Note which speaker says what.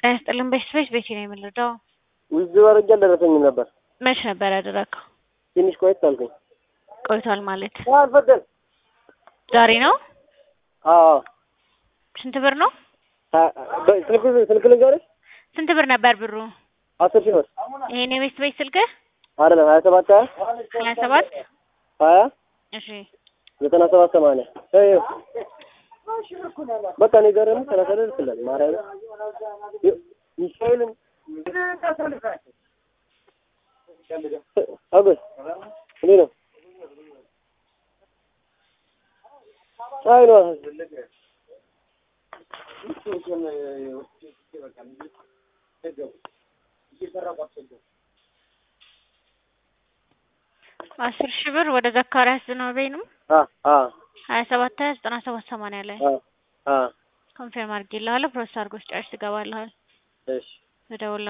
Speaker 1: ጤና ይስጥልን። በስፔስ ቤቴ ነው የምንረዳው።
Speaker 2: ውዝ አድርጌ አልደረሰኝም ነበር።
Speaker 1: መች ነበር ያደረግከው?
Speaker 2: ትንሽ ቆየት አልኩኝ።
Speaker 1: ቆይቷል ማለት
Speaker 2: አልፈደል
Speaker 1: ዛሬ ነው።
Speaker 2: አዎ
Speaker 1: ስንት ብር ነው?
Speaker 2: ስልክ ስልክ ልንገርሽ
Speaker 1: ስንት ብር ነበር ብሩ?
Speaker 2: አስር ሺህ ብር
Speaker 1: ይሄን የቤት ቤት ስልክህ
Speaker 2: አይደለም ሀያ ሰባት ሀያ
Speaker 1: ሀያ ሰባት
Speaker 2: ሀያ
Speaker 1: እሺ
Speaker 2: ዘጠና ሰባት ሰማንያ ይኸው በቃ እኔ ጋር ደግሞ ሰላሳ ደርስላል ማርያም ሚካኤልን አጎስ እንዴት ነው? አይ ነው
Speaker 1: አስር ሺህ ብር ወደ ዘካሪያስ ዝናቤ ነው
Speaker 2: አ አ
Speaker 1: ሀያ ሰባት ሀያ ዘጠና ሰባት ሰማንያ ላይ
Speaker 2: አ አ
Speaker 1: ኮንፌርም አድርጌልሃለሁ። ፕሮሰስ አድርጎ ሲጨርስ ትገባልሃል።
Speaker 2: እሺ
Speaker 1: እደውልልሃለሁ